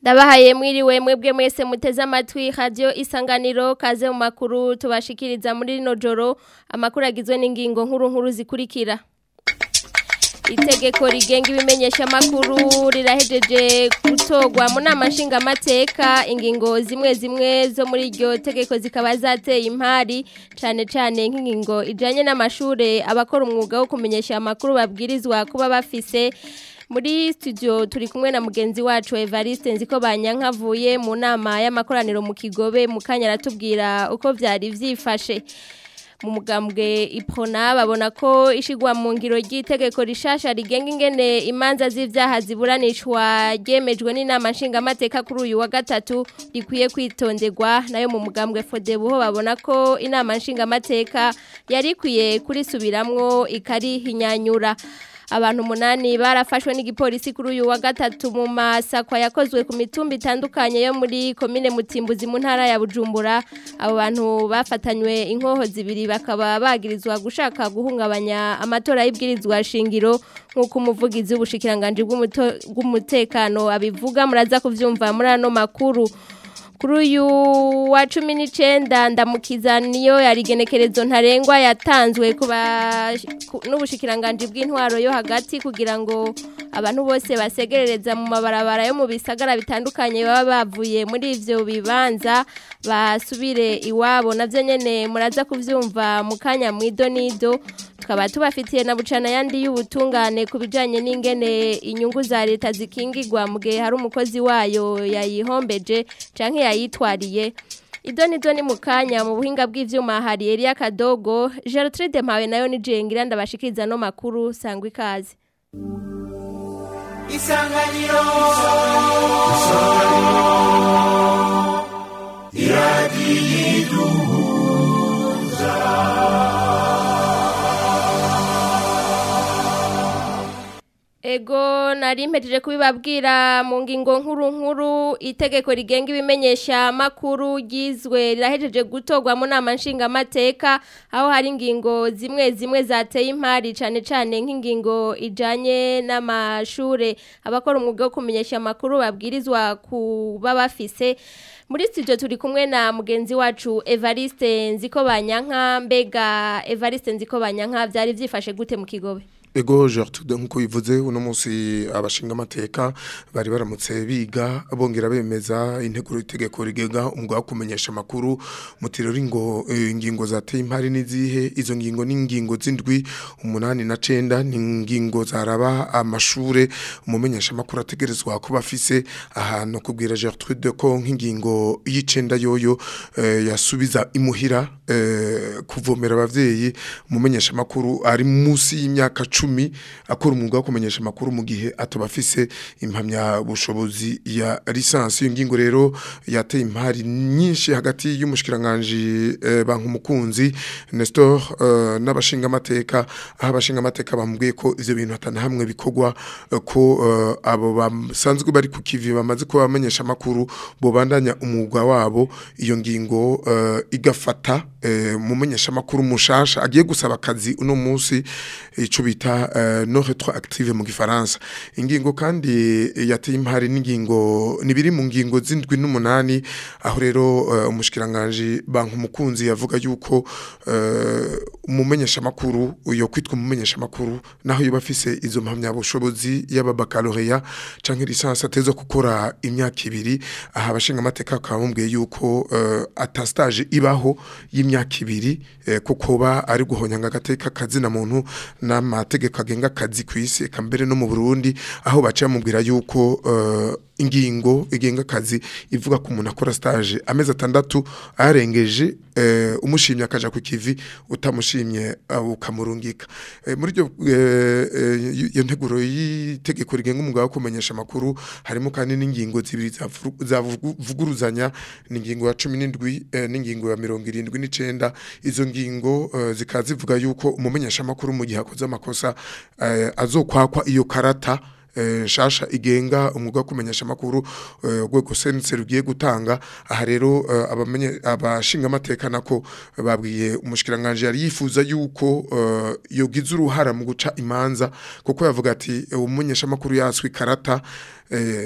Ndabahaye mwiriwe mwebwe mwese muteze amatwi radio isanganiro kaze mu makuru tubashikiriza muri rino joro amakuru agizwe n'ingingo nkuru nkuru zikurikira Itegeko rigenga ibimenyesha makuru rirahejeje gutogwa mu nama nshingamateka ingingo zimwe zimwe zo muri iryo tegeko zikaba zateye impari cane cane nk'ingingo ijanye n'amashure abakora umwuga wo kumenyesha amakuru babwirizwa kuba bafise muri studio turi kumwe na mugenzi wacu Evariste nziko banyankavuye mu nama y'amakoraniro mu Kigobe mu kanya aratubwira uko vyari vyifashe mu mugambwe iprona babona ko ishigwa mu ngiro ry'itegeko rishasha rigenga ingene imanza z'ivyaha ziburanishwa ryemejwe n'inama nshingamateka kuri uyu wa gatatu rikwiye kwitonderwa nayo mu mugambwe Fodebuho babona ko inama nshingamateka yari ikwiye kurisubiramwo ikarihinyanyura abantu umunani barafashwe n'igipolisi kuri uyu wa gatatu mu masakwa yakozwe ku mitumba itandukanye yo muri komine mutimbuzi mu ntara ya bujumbura abo bantu bafatanywe inkoho zibiri bakaba bagirizwa gushaka guhungabanya amatora y'ibwirizwa shingiro nk'uko umuvugizi w'ubushikiranganje bw'umutekano abivuga muraza kuvyumva muri ano makuru kuri uyu wa cumi n'icyenda ndamukiza niyo yarigenekerezo ntarengwa yatanzwe n'ubushikiranganje bw'intwaro yo hagati kugira ngo abantu bose basegerereza mu mabarabara yo mu bisagara bitandukanye baba bavuye muri ivyo bibanza basubire iwabo navyo nyene muraza kuvyumva mu kanya mwido nido tukaba tubafitiye na bucana yandi y'ubutungane ku bijanye n'ingene inyungu za leta zikingirwa mu gihe hari umukozi wayo yayihombeje canke yayitwariye Ido nido ni mukanya mu buhinga bw'ivyuma hari Elia Kadogo Gertrude Mpawe nayo ni jengira ndabashikiriza no makuru sangwa ikaze Isanganiro Ego nari mpejeje kubibabwira mu ngingo nkuru nkuru itegeko rigenga ibimenyesha makuru gizwe rirahejeje gutogwa mu nama nshinga mateka aho hari ingingo zimwe zimwe zateye impari cane cane nk'ingingo ijanye n'amashure abakora umwuga wo kumenyesha makuru babwirizwa kuba bafise muri studio turi kumwe na mugenzi wacu Evariste Nziko Banyanka mbega Evariste Nziko Banyanka vyari vyifashe gute mu kigobe Ego Gertrude nkuko bivuze uno munsi abashinga amateka bari baramutse biga bongera bemeza integuro itegeko rigenga umugwa wo kumenyesha makuru mutirori ngo ingingo zateye impari nizihe izo ngingo ni ingingo zindwi umunani na cenda ni ingingo zaraba amashure umumenyesha makuru ategerezwa kuba afise ahantu kubwira Gertrude ko nk'ingingo y'icenda yoyo eh, yasubiza imuhira eh, kuvomera abavyeyi umumenyesha makuru ari musi y'imyaka cumi akora umwuga wo kumenyesha amakuru mu gihe atubafise impamya bushobozi ya lisansi iyo ngingo rero yateye impari nyinshi hagati y'umushikiranganje eh, banku mukunzi Nestor eh, n'abashinga amateka aho abashinga amateka bamubwiye ko ivyo bintu atana hamwe bikogwa eh, ko eh, abo basanzwe bari ku kivi bamaze kuba bamenyesha amakuru bobandanya umwuga wabo iyo ngingo eh, igafata eh, mumenyesha amakuru mushasha agiye gusaba akazi uno munsi ico bita uh, no retroactive mu gifaransa ingingo kandi yateye impari n'ingingo nibiri mu ngingo zindwi n'umunani aho rero uh, umushikiranganje banku mukunzi yavuga yuko uh, umumenyesha makuru uyo kwitwa umumenyesha makuru naho yoba afise izo mpamya bushobozi y'aba baccalaureat canke licence atezo gukora imyaka ibiri aha abashinga amateka akabumbuye yuko uh, ata stage ibaho y'imyaka ibiri uh, kuko ba ari guhonyanga agateka kazina muntu n'amategeko agenga akazi ku isi eka mbere no mu Burundi aho baca bamubwira yuko uh, ingingo igenga akazi ivuga ko umuntu akora stage amezi atandatu arengeje uh, umushimye akaja ku kivi utamushimye uh, ukamurungika uh, muri ryo iyo nteguro y'itegeko rigenga umugabo wo kumenyesha amakuru harimo kandi n'ingingo zibiri zavuguruzanya n'ingingo ya 17 n'ingingo ya 79 izo ngingo zikaza zivuga yuko umumenyesha amakuru mu gihe akoze amakosa azokwakwa iyo karata shasha igenga umwuga wo kumenyesha amakuru urwego sense rugiye gutanga aha rero abamenye abashinga amateka nako babwiye umushikiranganje yari yifuza yuko yogize uruhara mu guca imanza kuko yavuga ati umumenyesha amakuru yaswe karata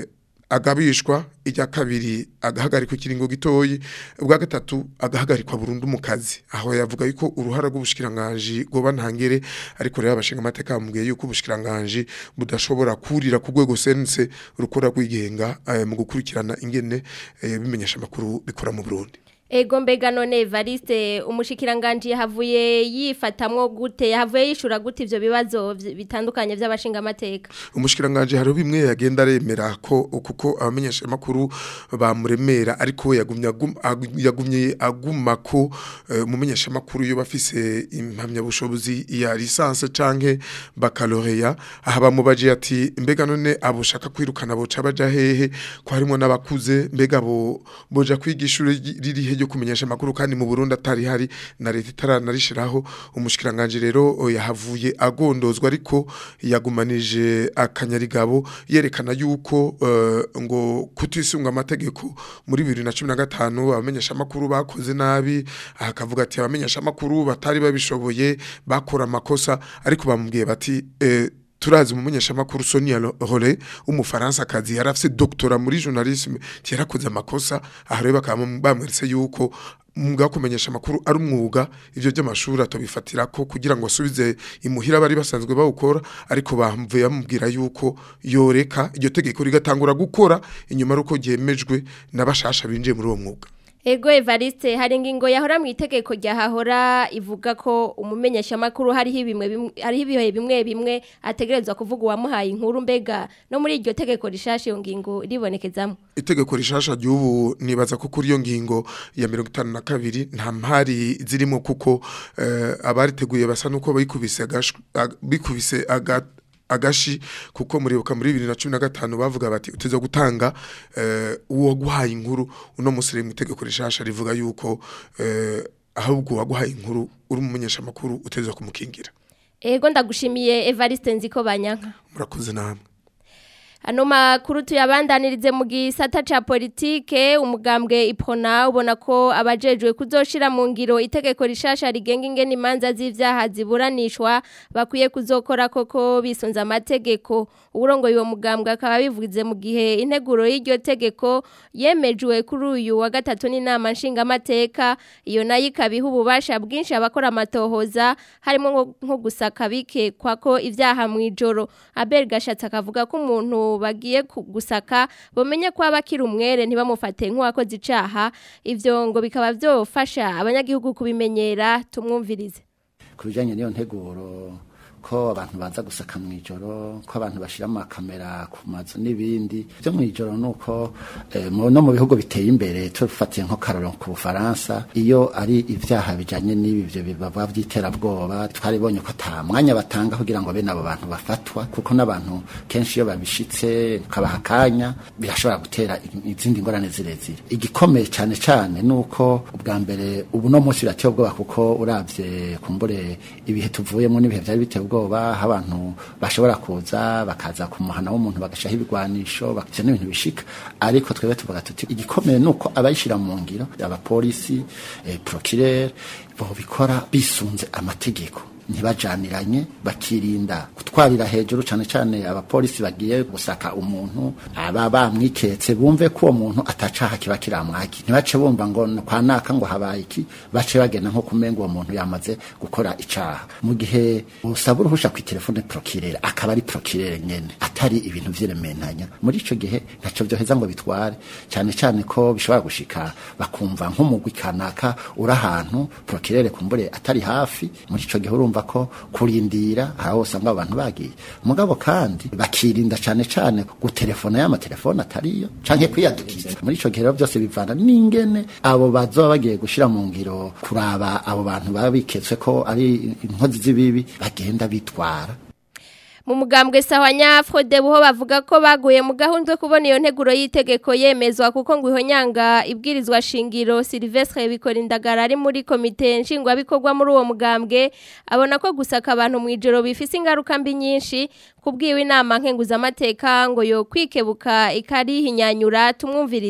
agabishwa ijya kabiri agahagarikwa ikiringo gitoyi ubwa gatatu agahagarikwa burundu mu kazi aho yavuga yuko uruhara rw'ubushikiranganje goba ntangere ariko rero abashinga amateka bamubwiye yuko ubushikiranganje budashobora kurira ku rwego sense rukora rwigenga eh, mu gukurikirana ingene eh, bimenyesha amakuru bikora mu Burundi Ego mbega none Evariste umushikiranganje yahavuye yifatamwo gute yahavuye yishura gute ivyo bibazo vy- bitandukanye vy'abashinga amateka umushikiranganje hari bimwe yagenda aremera ko kuko abamenyesha amakuru bamuremera ariko we yagumye agum- agu- yagumye aguma ko eh, umumenyesha amakuru yo bafise impamya bushobozi ya licence canke baccalaureat aha bamubaje ati mbega none aboshaka kwirukana boca baja hehe ko harimo n'abakuze mbega bo boja kwigisha riri he ryo kumenyesha amakuru kandi mu Burundi atari hari na leta itaranarishiraho umushikiranganje rero o, yahavuye agondozwa ariko yagumanije akanyarigabo yerekana yuko eh, ngo kutisunga amategeko muri 2015 abamenyesha amakuru bakoze nabi akavuga ati abamenyesha amakuru batari babishoboye bakora amakosa ariko bamubwiye bati eh, turazi umumenyesha makuru Sonia Role umufaransa kazi yarafise doctora muri journalisme yarakoze amakosa aha rero bakaba bamweretse yuko umwuga wo kumenyesha amakuru ari umwuga ivyo by'amashuri atobifatira ko kugira ngo asubize imuhira bari basanzwe bawukora ariko bamvuye bamubwira yuko yoreka iryo tegeko rigatangura gukora inyuma ruko ryemejwe n'abashasha binjiye muri uwo mwuga Ego Evariste hari ingingo yahora mu itegeko ryahahora ivuga ko umumenyesha makuru hariho bimwe bimwe hariho ibihe bimwe bimwe ategerezwa kuvuga uwamuhaye inkuru mbega no muri iryo tegeko rishashe iyo ngingo ribonekezamo itegeko rishasha ry'ubu nibaza ko kuri iyo ngingo ya mirongo itanu na kabiri nta mpari zirimo kuko eh, abariteguye basa nuko bikubise agash- ag- bikubise aga agashi kuko muribuka muri 2015 bavuga bati uteza gutanga eh, uwo guhaye inkuru uno musire mu itegeko rishasha rivuga yuko eh, ahubwo waguhaye inkuru uri umumenyesha makuru uteza kumukingira Ego ndagushimiye Evariste nziko banyanka murakoze namwe Ano makuru tuyabandanirize mu gisata ca politike umugambwe ipona ubona ko abajejwe kuzoshira mu ngiro itegeko rishasha rigenga ingene imanza z'ivyaha ziburanishwa bakwiye kuzokora koko bisunza amategeko uburongo uwo mugambwe akaba bivuze mu gihe integuro y'iryo tegeko yemejwe kuri uyu wa gatatu n'inama nshingamateka iyo nayo ikabiha ububasha bwinshi abakora amatohoza harimo nko- nko gusaka bikekwa ko ivyaha mu ijoro Abel Gashatsi akavuga ko umuntu bagiye ku- gusaka bomenye ko abakiri umwere ntibamufate nk'uwakoze icaha ivyo ngo bikaba vyofasha abanyagihugu kubimenyera tumwumvirize ku bijyanye n'iyo nteguro ko abantu baza gusaka mu ijoro ko abantu bashyira amakamera ku mazu n'ibindi byo mu ijoro ni uko eh, mu- no mu bihugu biteye imbere tufatiye nko karoro ku bufaransa iyo ari ibyaha bijyanye n'ibi byo bibaba by'iterabwoba twaribonye ko ata mwanya batanga kugira ngo bene abo bantu bafatwa kuko n'abantu kenshi iyo babishitse ukabaha akanya birashobora gutera i- izindi ngorane zirezire igikomeye cyane cyane ni uko ubwa mbere ubu no munsi birateye ubwoba kuko urabye kumbure ibihe tuvuyemo n'ibihe byari biteye ubwoba aho abantu bashobora kuza bakaza ku muhana w'umuntu bagashaho ibigwanisho bak- ivyo ni ibintu bishika ariko twebwe tuvuga tuti igikomeye ni uko abayishyira mu ngiro abapolisi eh, procureur bobikora bisunze amategeko ntibajaniranye bakirinda gutwarira hejuru cyane cyane abapolisi bagiye gusaka umuntu aba bamwiketse bumve ko uwo muntu atacaha kiba kiramwaki ntibace bumva ngo kwa naka ngo habaye iki bace bagenda nko kumenga uwo muntu yamaze gukora icaha mu gihe usaba uruhusha ku telefone procureur akaba ari procureur nyene atari ibintu vyirementanya muri ico gihe ntaco vyoheza ngo bitware cyane cyane ko bishobora gushika bakumva nk'umugwi kanaka uri ahantu procureur kumbure atari hafi muri ico gihe urumva ko kurindira aho usanga abantu bagiye mugabo kandi bakirinda cyane cyane gutelefona y'amatelefone atariyo canke kwiyadukiza muri ico gihe rero byose bivana n'ingene abo bazoba bagiye gushira mu ngiro kuraba abo bantu baba biketswe ko ari inkozi z'ibibi bagenda bitwara mu mugambwe sahwanya Frode buho bavuga ko baguye mu gahunda yo kubona iyo nteguro y'itegeko yemezwa kuko ngo ihonyanga ibwirizwa shingiro Silvestre bikora indagara ari muri komite nshingwa bikorwa muri uwo mugambwe abona ko gusaka abantu mu ijoro bifise ingaruka mbi nyinshi kubwiwe inama nkenguza amateka ngo yo kwikebuka ikarihinyanyura tumwumvirize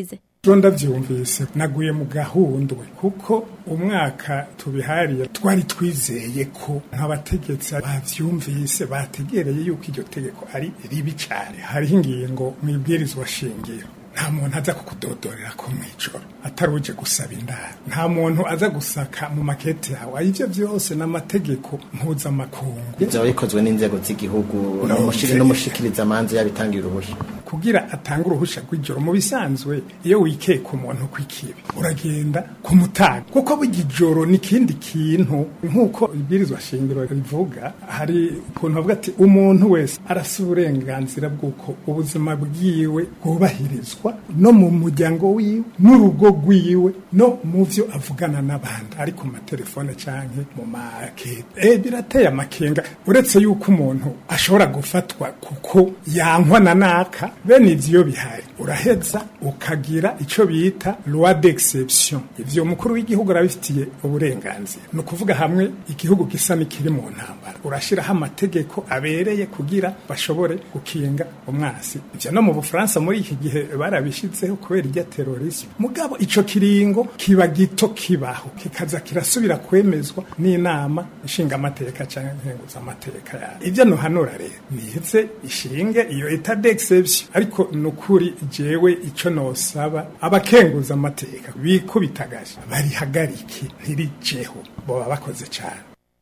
byo ndavyumvise naguye mu gahundwe kuko umwaka tubihariye twari twizeye ko nk'abategetsi bavyumvise bategereye yuko iryo tegeko ari ribi cane hariho ingingo mwibwirizwa shingiro nta muntu aza kukudodorera ko mw'ijoro atari uje gusaba indaro nta muntu aza gusaka mu makete yawe ivyo vyose n'amategeko mpuzamakungu bizaba bikozwe n'inzego z'igihugu n'umushikiriza amanza yabitangira uruhusha kugira atanga uruhusha rw'ijoro mu bisanzwe iyo wikeka umuntu kw'ikibi uragenda kumutanga kuko burya ijoro ni ikindi kintu nk'uko ibwirizwa shingiro rivuga hari ukuntu bavuga ati umuntu wese arasa uburenganzira bw'uko ubuzima bwiwe bwubahirizwa no mu muryango wiwe n'urugo rwiwe no mu vyo avugana n'abandi ari ku matelefone canke mu makete eh birateye amakenga uretse yuko umuntu ashobora gufatwa kuko yankwa na naka bene ivyo bihari uraheza ukagira ico bita loi d'exception ivyo umukuru w'igihugu arabifitiye uburenganzira ni ukuvuga hamwe igihugu gisa n'ikiri mu ntambara urashiraho amategeko abereye kugira bashobore gukinga umwasi ivyo no mu bufaransa muri iki gihe barabishizeho kubera irya terorisme mugabo ico kiringo kiba gito kibaho kikaza kirasubira kwemezwa n'inama ishinga amateka canke nkenguza amateka yayo ivyo nohanura rero nize ishinge iyo etat d'exception ariko nukuri jewe ico nosaba abakenguza amateka bikubitagaje barihagarike ntirijeho boba bakoze cane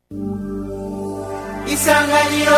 isanganiro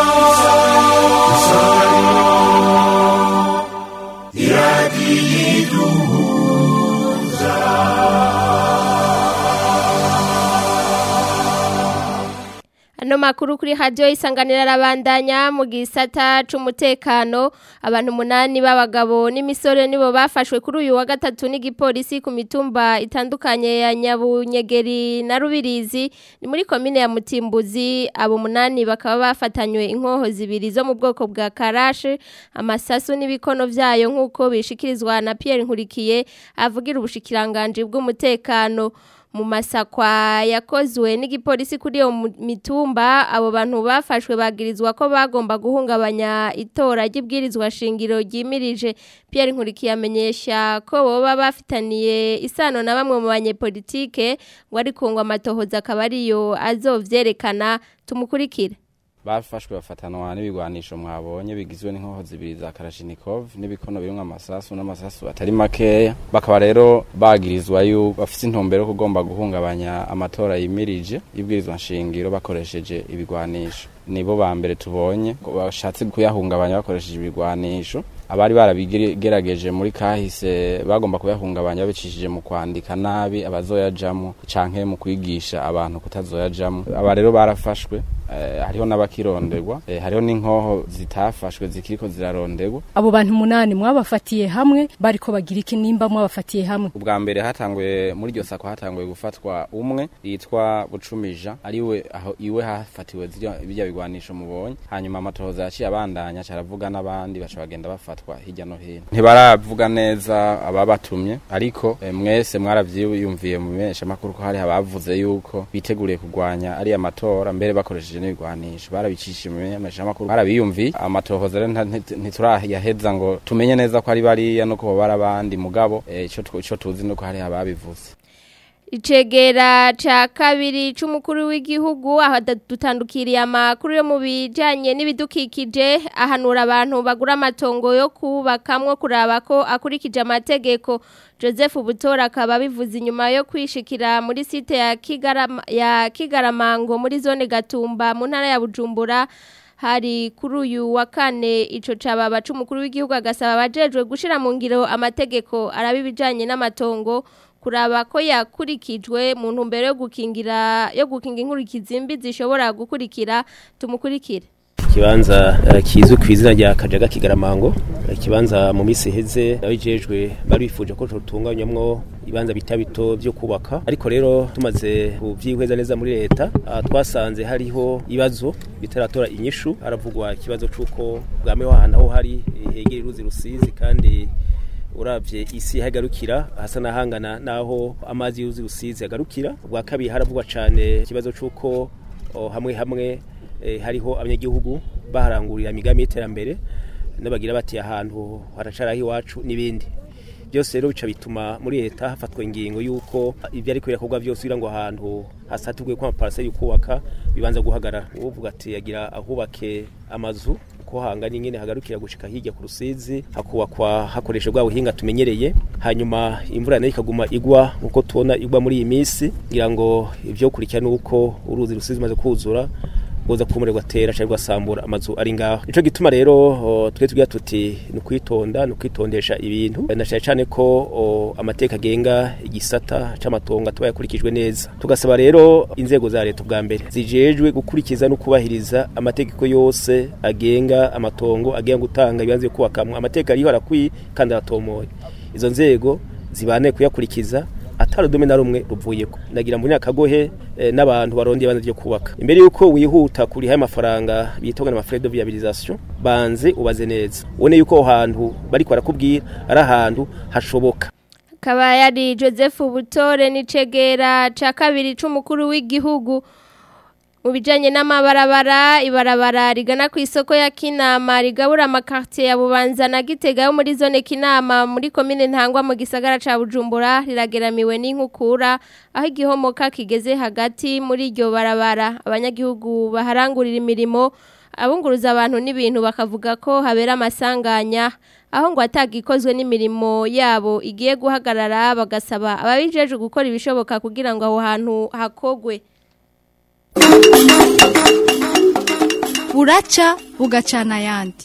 Ano makuru kuri radio isanganira arabandanya mu gisata c'umutekano abantu munani b'abagabo n'imisore nibo bafashwe kuri uyu wa gatatu n'igipolisi ku mitumba itandukanye ya Nyabunyegeri na Rubirizi ni muri komine ya Mutimbuzi abo munani bakaba bafatanywe inkoho zibiri zo mu bwoko bwa karashe amasasu n'ibikono vyayo nk'uko bishikirizwa na Pierre Nkurikiye avugira ubushikiranganje bw'umutekano mu masakwa yakozwe n'igipolisi kuri iyo mitumba abo bantu bafashwe bagirizwa ko bagomba guhungabanya itora ry'ibwirizwa shingiro ryimirije Pierre Nkurikiye amenyesha ko boba bafitaniye isano na bamwe mu banyepolitike ngo ariko ngo amatohoza akaba ariyo azovyerekana tumukurikire bafashwe bafatanwa n'ibigwanisho mwabonye bigizwe n'inkoho zibiri za Kalashnikov n'ibikono birimwo amasasu n'amasasu atari makeya bakaba rero bagirizwa yu bafite intumbero yo kugomba guhungabanya amatora yimirije y'ibwirizwa nshingiro bakoresheje ibigwanisho nibo ba mbere tubonye bashatse kuyahungabanya bakoresheje ibigwanisho abari barabigerageje muri kahise bagomba kuyahungabanya babicishije mu kwandika nabi abazoyajamo canke mu kwigisha abantu kutazoyajamo aba rero barafashwe eh, hariho n'abakironderwa eh, hariho n'inkoho zitafashwe zikiriko ziraronderwa abo bantu munani mwabafatiye hamwe bariko bagira iki nimba mwabafatiye hamwe ubwa mbere hatanguye muri iryo sako hatanguye gufatwa umwe yitwa bucumija ariwe aho iwe hafatiwe zirya bijya bigwanisho mubonye hanyuma amatohoza yaciye abandanya caravuga n'abandi baca bagenda bafatwa hirya no hino ntibaravuga neza ababatumye ariko eh, mwese mwaravyiyumviye mu menyesha makuru ko hari abavuze yuko biteguriye kurwanya ari amatora mbere bakoresheje n'ibigwanisho barabicishije mu menyesha makuru barabiyumviye amatohoza rero ntiturayaheza ngo tumenye neza ko ari bariya no ko bari abandi mugabo ico ico tuzi nuko hari ababivuze Icegera ca kabiri c'umukuru w'igihugu aho dutandukiriye amakuru yo mu bijanye n'ibidukikije ahanura abantu bagura amatongo yo kubakamwo kuraba ko akurikije amategeko Joseph Butora akaba bivuze inyuma yo kwishikira muri site ya Kigarama ya Kigaramango muri zone Gatumba mu ntara ya Bujumbura hari kuri uyu wa kane ico cababa c'umukuru w'igihugu agasaba abajejwe gushira mu ngiro amategeko arabibijanye n'amatongo kuraba ko yakurikijwe mu ntumbero yo gukingira yo gukinga inkurikizi mbi zishobora gukurikira tumukurikire ikibanza uh, kizwi ku izina rya kajaga kigaramango ikibanza mu misi iheze abijejwe bari bifuje ko tutunganywamwo ibanza bita bito byo kubaka ariko rero tumaze kuvyihweza neza muri leta uh, twasanze hariho ibibazo bitaratora inyishu haravugwa ikibazo c'uko bwameho ahantu aho hari hegera uruzi rusizi kandi uravye isi hagarukira hasa nahangana naho amazi y'uruzi rusizi agarukira ubwa kabiri haravugwa cane ikibazo c'uko hamwe hamwe eh, hariho abanyagihugu baharangurira imigambi y'iterambere n'abagira bati ahantu haracaraho iwacu n'ibindi byose rero bica bituma muri leta hafatwa ingingo y'uko ibyo ariko birakorwa byose kugira ngo ahantu hasaturwe ko amaparaseri yo kubaka bibanza guhagarara uvuga ati yagira ahubake amazu ko hanga nyine hagarukira gushika hirya ku rusizi hakubakwa hakoresha bwa buhinga tumenyereye hanyuma imvura nayo ikaguma igwa nkuko tubona igwa muri iyi minsi ngira ngo ibyo kurikira nuko uruzi rusizi maze kuzura goza kumurerwa tera cyangwa gasambura amazu ari ngaho nico gituma rero o, twe tugira tuti ni kwitonda ni kwitondesha ibintu na cyane cyane ko o, amateka agenga igisata c'amatongo atuba yakurikijwe neza tugasaba rero inzego za leta bwa mbere zijejwe gukurikiza no kubahiriza amategeko yose agenga amatongo agenga gutanga ibibanza byo kubakamwe amateka ariho arakwiye kandi aratomoye izo nzego zibane kuyakurikiza atari udume na rumwe ruvuyeko ndagira muri akagohe eh, n'abantu barondeye banze ryo kubaka imbere yuko wihuta kuri haye amafaranga bitonga na frais de viabilisation banze ubaze neza ubone yuko aho hantu bariko barakubwira ari ahantu hashoboka akaba yari joseph butore n'icegera cya kabiri c'umukuru w'igihugu mu bijyanye n'amabarabara ibarabara rigana ku isoko ya kinama rigabura amakaritiye ya bubanza na gitega yo muri zone kinama muri komine ntangwa mu gisagara cya bujumbura rirageramiwe n'inkukura aho igihomoka kigeze hagati muri iryo barabara abanyagihugu baharangurira imirimo abunguruza abantu n'ibintu bakavuga ko habera amasanganya aho ngo atagikozwe n'imirimo yabo igiye guhagarara bagasaba ababijeje gukora ibishoboka kugira ngo aho hantu hakogwe buraca bugacana ayandi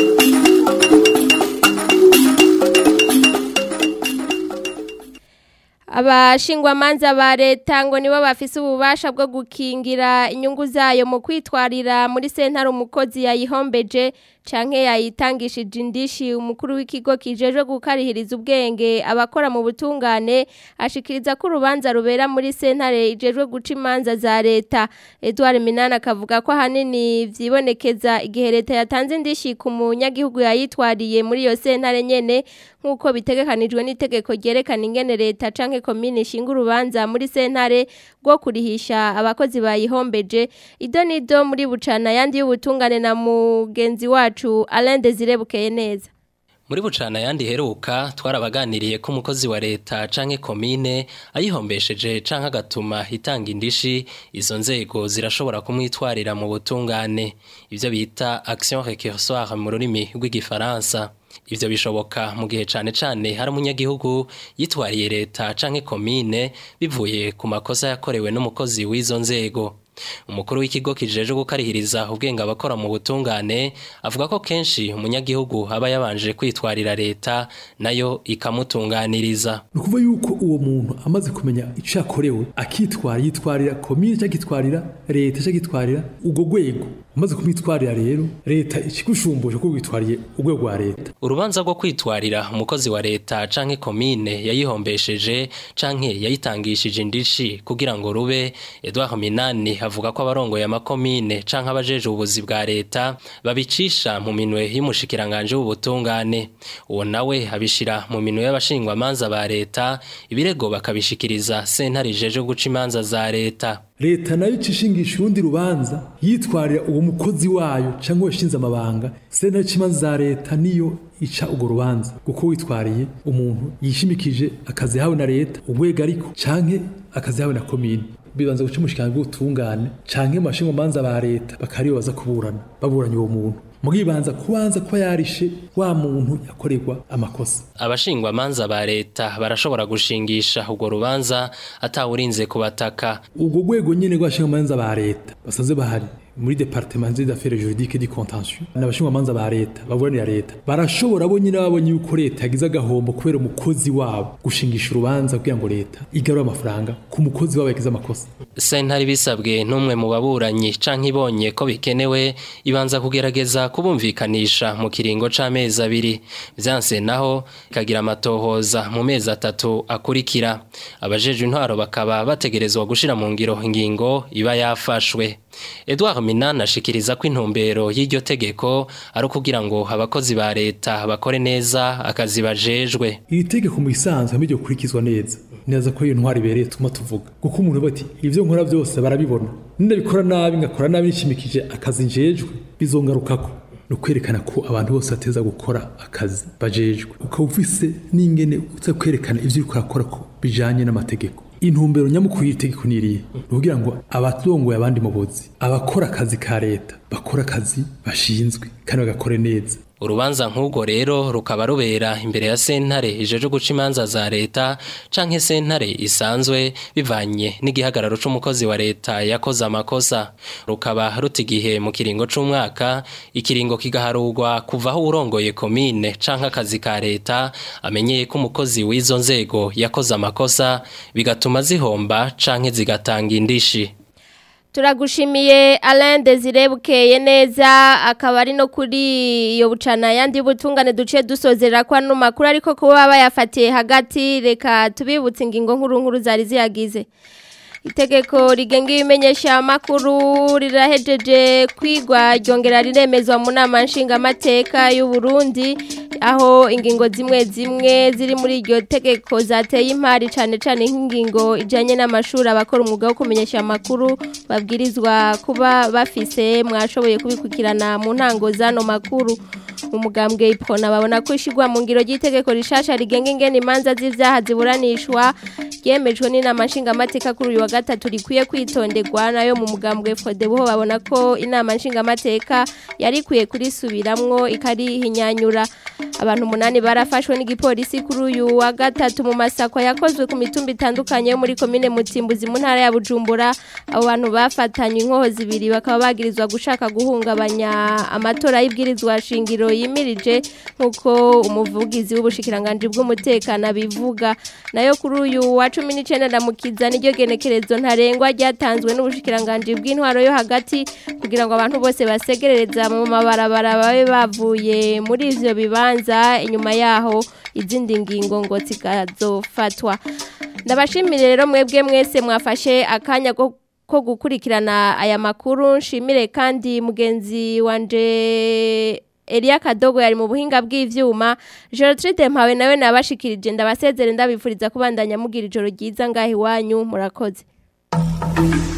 abashingwamanza ba leta ngo nibo bafise ububasha bwo gukingira inyungu zayo mu kwitwarira muri sentare umukozi yayihombeje canke yayitangishije indishi umukuru w'ikigo kijejwe gukarihiriza ubwenge abakora mu butungane ashikiriza ko urubanza rubera muri sentare ijejwe guca imanza za leta Edouard Minana akavuga ko ahanini vyibonekeza igihe leta yatanze indishi ku munyagihugu yayitwariye muri iyo sentare nyene nk'uko bitegekanijwe n'itegeko ryerekana ingene leta canke komine ishinga urubanza muri sentare rwo kurihisha abakozi bayihombeje ido nido muri bucana yandi y'ubutungane na mugenzi wacu Alain Desire bukeye neza muri bucana yandi heruka twarabaganiriye ko umukozi wa leta canke komine ayihombesheje canke agatuma itanga indishi izo nzego zirashobora kumwitwarira mu butungane ivyo bita action récursoire mu rurimi rw'igifaransa ivyo bishoboka mu gihe cane cane hari umunyagihugu yitwariye leta canke komine bivuye ku makosa yakorewe n'umukozi w'izo nzego umukuru w'ikigo kijeje gukarihiriza ubwenge abakora mu butungane avuga ko kenshi umunyagihugu aba yabanje kwitwarira leta nayo ikamutunganiriza ni ukuvuga yuko uwo muntu amaze kumenya icyo yakorewe akitwara yitwarira komine cyangwa akitwarira leta cyangwa akitwarira urwo rwego umaze kumwitwarira rero leta ikigushumbuje ko witwariye urwego rwa leta urubanza rwo kwitwarira umukozi wa leta canke komine yayihombesheje canke yayitangishije indishi kugira ngo rube Edouard Minani avuga ko abarongoye amakomine canke abajeje ubuzi bwa leta babicisha mu minwe y'umushikiranganje w'ubutungane uwo nawe abishira mu minwe y'abashingwa manza ba leta ibirego bakabishikiriza sentare ijeje guca imanza za leta leta nayo icishingisha urundi rubanza yitwarira uwo mukozi wayo cyangwa yashinze amabanga sentare c'imanza za leta niyo ica urwo rubanza kuko witwariye umuntu yishimikije akazi yahawe na leta urwego ariko canke akazi yahawe na komine bibanza guca umushikirano bw'ubutungane canke mu bashingwamanza ba leta bakariyo baza kuburana baburanye uwo muntu mugibanza kubanza ko yarishe wa muntu yakorerwa amakosa abashingwa manza ba leta barashobora gushingisha urwo rubanza atawurinze kubataka urwo rwego nyene rw'abashingwamanza ba leta basanzwe bahari muri departement des affaires juridiques du contentieux n'abashingwamanza ba leta baburanira leta barashobora bo nyine babonye yuko leta yagize agahombo kubera umukozi wabo gushingisha urubanza kugira ngo leta igarure amafaranga ku mukozi wabo yagize amakosa sentare bisabwe n'umwe mu baburanyi canke ibonye ko bikenewe ibanza kugerageza kubumvikanisha mu kiringo c'amezi abiri vyanse naho ikagira amatohoza mu mezi atatu akurikira abajeje intwaro bakaba bategerezwa gushira mu ngiro ingingo iba yafashwe Edouard Minana ashikiriza ko intumbero y'iryo tegeko ari ukugira ngo abakozi ba leta bakore neza akazi bajejwe iri tegeko mu isanzwe hamwe kurikizwa neza neza ko iyo ntwari ibereye tuma tuvuga kuko umuntu bati ivyo nkora byose barabibona nindabikora nabi ngakora nabi nishimikije akazi njejwe bizongarukako ni ukwerekana ko abantu bose bateza gukora akazi bajejwe ukaba ufise n'ingene uza kwerekana ivyo uriko urakora ko bijanye n'amategeko intumbero nyamukuru y'itegeko niriye ni ukugira ngo abatongoye abandi mu buzi abakora akazi ka leta bakora akazi bashinzwe kandi bagakore neza urubanza nk'ubwo rero rukaba rubera imbere ya sentare ijeje guca imanza za leta canke sentare isanzwe bivanye n'igihagararo c'umukozi wa leta yakoze amakosa rukaba ruta igihe mu kiringo c'umwaka ikiringo kigaharurwa kuva aho urongoye komine canke akazi ka leta amenyeye ko umukozi w'izo nzego yakoze amakosa bigatuma zihomba canke zigatanga indishi Turagushimiye Alain Desire bukeye neza akaba ari no kuri iyo bucana yandi butungane duce dusozera kwa no makuru ariko kuba bayafatiye hagati reka tubibutse ingingo nkuru nkuru zari ziyagize Itegeko rigenga ibimenyesha amakuru rirahejeje kwigwa ryongera riremezwa mu nama nshingamateka y'u Burundi aho ingingo zimwe zimwe ziri muri iryo tegeko zateye impari cyane cyane nk'ingingo ijanye n'amashuri abakora umwuga wo kumenyesha amakuru babwirizwa kuba bafise mwashoboye kubikurikirana mu ntango zano makuru umugambwe ipona babona ko ishigwa mu ngiro ry'itegeko rishasha rigenga ingene imanza z'ivyaha ziburanishwa ryemejwe n'inama nshingamateka kuri uyu wa gatatu rikwiye kwitonderwa nayo mu mugambwe Fodebuho babona ko inama nshingamateka yari ikwiye kurisubiramwo ikarihinyanyura abantu umunani barafashwe n'igipolisi kuri uyu wa gatatu mu masako yakozwe ku mitumba itandukanye yo muri komine Mutimbuzi mu ntara ya Bujumbura abo bantu bafatanywe inkoho zibiri bakaba bagirizwa gushaka guhungabanya amatora y'ibwirizwa shingiro yimirije nkuko umuvugizi w'ubushikiranganje bw'umutekano abivuga nayo kuri uyu wa 19 ndamukiza niryo genekerezo ntarengwa ryatanzwe n'ubushikiranganje bw'intwaro yo hagati kugira ngo abantu bose basegerereza mu mabarabara babe bavuye muri ivyo bibanza inyuma yaho izindi ngingo ngo zikazofatwa ndabashimire rero mwebwe mwese mwafashe akanya ko ko gukurikirana aya makuru nshimire kandi mugenzi wanje Elia Kadogo yari mu buhinga bw'ivyuma Gertrude Mpawe nawe nabashikirije ndabasezere ndabifuriza kubandanya mugira ijoro ryiza ngahi wanyu murakoze